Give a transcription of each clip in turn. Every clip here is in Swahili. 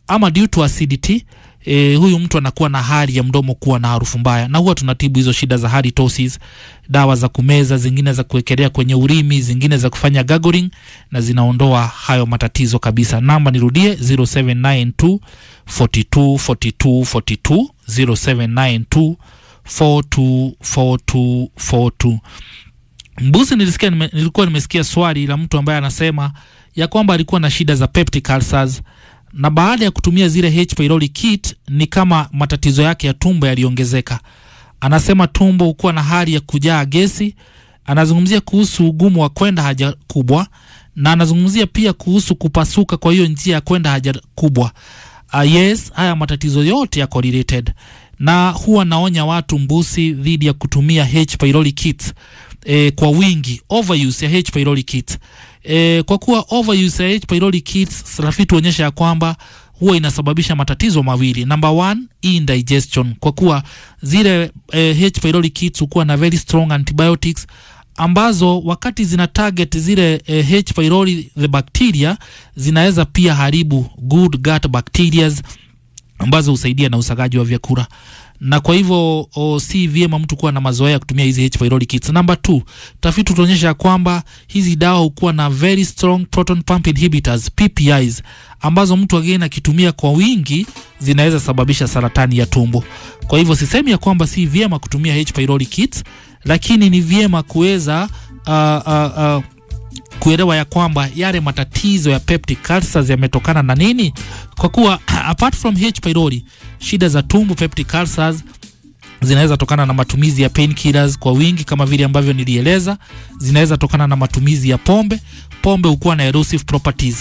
ama due to acidity e, huyu mtu anakuwa na hali ya mdomo kuwa na harufu mbaya, na huwa tunatibu hizo shida za halitosis, dawa za kumeza, zingine za kuwekelea kwenye urimi, zingine za kufanya gargling, na zinaondoa hayo matatizo kabisa. Namba nirudie 0792 42 42 42 0792 42 42 42. Mbuzi, nilisikia nime, nilikuwa nimesikia swali la mtu ambaye anasema ya kwamba alikuwa na shida za peptic ulcers na baada ya kutumia zile H pylori kit ni kama matatizo yake ya tumbo yaliongezeka. Anasema tumbo hukuwa na hali ya kujaa gesi. Anazungumzia kuhusu ugumu wa kwenda haja kubwa, na anazungumzia pia kuhusu kupasuka kwa hiyo njia ya kwenda haja kubwa. Uh, yes, haya matatizo yote yako related, na huwa naonya watu mbusi dhidi ya kutumia H pylori kit e, kwa wingi, overuse ya H pylori kit e, kwa kuwa overuse ya H pylori kits rafiki huonyesha ya kwamba huwa inasababisha matatizo mawili. Number one, indigestion, kwa kuwa zile eh, H pylori kits hukuwa na very strong antibiotics ambazo wakati zina target zile eh, H pylori the bacteria zinaweza pia haribu good gut bacteria ambazo husaidia na usagaji wa vyakula na kwa hivyo o, si vyema mtu kuwa na mazoea ya kutumia hizi H pylori kits. Number two, tafiti tunaonyesha kwamba hizi dawa hukuwa na very strong proton pump inhibitors PPIs, ambazo mtu again akitumia kwa wingi zinaweza sababisha saratani ya tumbo. Kwa hivyo sisemi ya kwamba si vyema kutumia H pylori kits, lakini ni vyema kuweza uh, uh, uh, kuelewa ya kwamba yale matatizo ya peptic ulcers yametokana na nini, kwa kuwa apart from H pylori, shida za tumbo peptic ulcers zinaweza tokana na matumizi ya painkillers kwa wingi kama vile ambavyo nilieleza. Zinaweza tokana na matumizi ya pombe. Pombe hukuwa na erosive properties.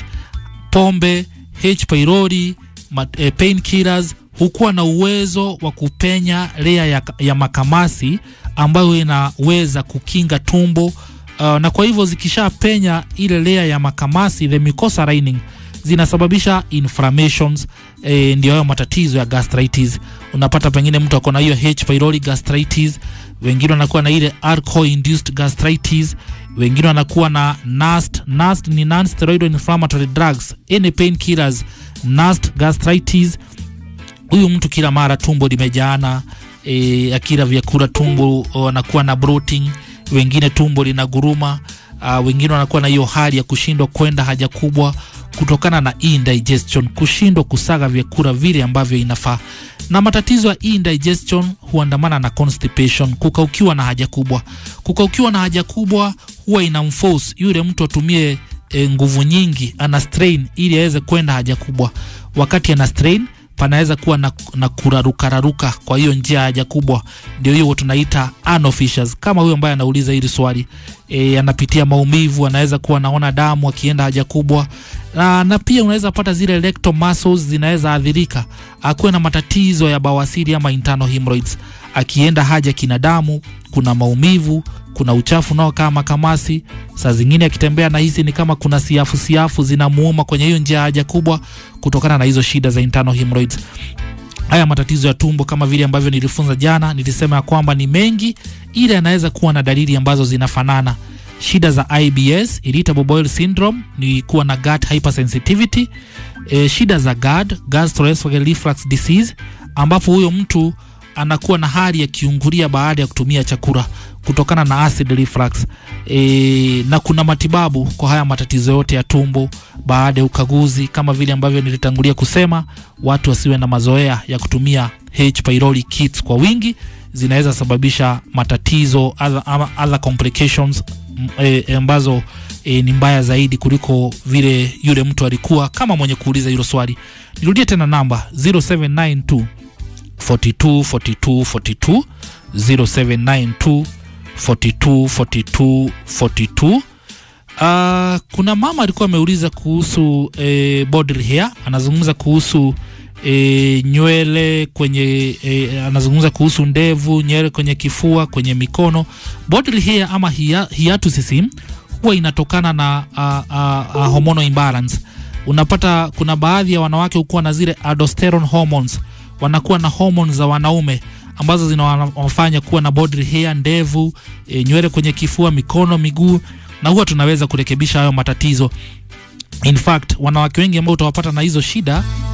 Pombe, H pylori, eh, painkillers hukuwa na uwezo wa kupenya layer ya, ya makamasi ambayo inaweza kukinga tumbo Uh, na kwa hivyo zikishapenya ile layer ya makamasi the mucosa lining zinasababisha inflammations eh, ndio hayo matatizo ya gastritis. Unapata pengine mtu ako na hiyo H pylori gastritis, wengine wanakuwa na ile alcohol induced gastritis, wengine wanakuwa na NAST. NAST ni non steroid inflammatory drugs, any pain killers, NAST gastritis. Huyu mtu kila mara tumbo limejaana, eh, akila vyakula tumbo anakuwa na bloating wengine tumbo lina guruma. Uh, wengine wanakuwa na hiyo hali ya kushindwa kwenda haja kubwa kutokana na indigestion, kushindwa kusaga vyakula vile ambavyo inafaa. Na matatizo ya indigestion huandamana na constipation, kukaukiwa na haja kubwa. Kukaukiwa na haja kubwa huwa inamforce yule mtu atumie e, nguvu nyingi, ana strain ili aweze kwenda haja kubwa. Wakati ana strain panaweza kuwa na, na kurarukararuka kwa hiyo njia haja kubwa, ndio hiyo tunaita anal fissures. Kama huyo ambaye anauliza hili swali e, anapitia maumivu, anaweza kuwa anaona damu akienda haja kubwa na, na pia unaweza pata zile rectal muscles zinaweza athirika, akuwe na matatizo ya bawasiri ama internal hemorrhoids, akienda haja kina damu, kuna maumivu kuna uchafu nao kama makamasi. Saa zingine akitembea na hisi ni kama kuna siafu siafu zinamuuma kwenye hiyo njia haja kubwa, kutokana na hizo shida za internal hemorrhoids. Haya matatizo ya tumbo kama vile ambavyo nilifunza jana, nilisema ya kwamba ni mengi, ila yanaweza kuwa na dalili ambazo zinafanana. Shida za IBS, irritable bowel syndrome, ni kuwa na gut hypersensitivity. E, shida za GERD, gastroesophageal reflux disease, ambapo huyo mtu anakuwa na hali ya kiungulia baada ya kutumia chakula kutokana na acid reflux e, na kuna matibabu kwa haya matatizo yote ya tumbo baada ya ukaguzi, kama vile ambavyo nilitangulia kusema, watu wasiwe na mazoea ya kutumia H pylori kits kwa wingi, zinaweza sababisha matatizo other, other complications e, ambazo e, ni mbaya zaidi kuliko vile yule mtu alikuwa kama mwenye kuuliza hilo swali. Nirudie tena namba 0792 42 42 42 0792 42 42 42. Uh, kuna mama alikuwa ameuliza kuhusu eh, body hair, anazungumza kuhusu eh, nywele kwenye eh, anazungumza kuhusu ndevu, nywele kwenye kifua, kwenye mikono. Body hair ama hiatus huwa inatokana na uh, uh, uh, hormonal imbalance. Unapata kuna baadhi ya wanawake hukuwa na zile aldosterone hormones, wanakuwa na hormones za wanaume ambazo zinawafanya kuwa na body hair, ndevu, e, nywele kwenye kifua, mikono, miguu, na huwa tunaweza kurekebisha hayo matatizo. In fact, wanawake wengi ambao utawapata na hizo shida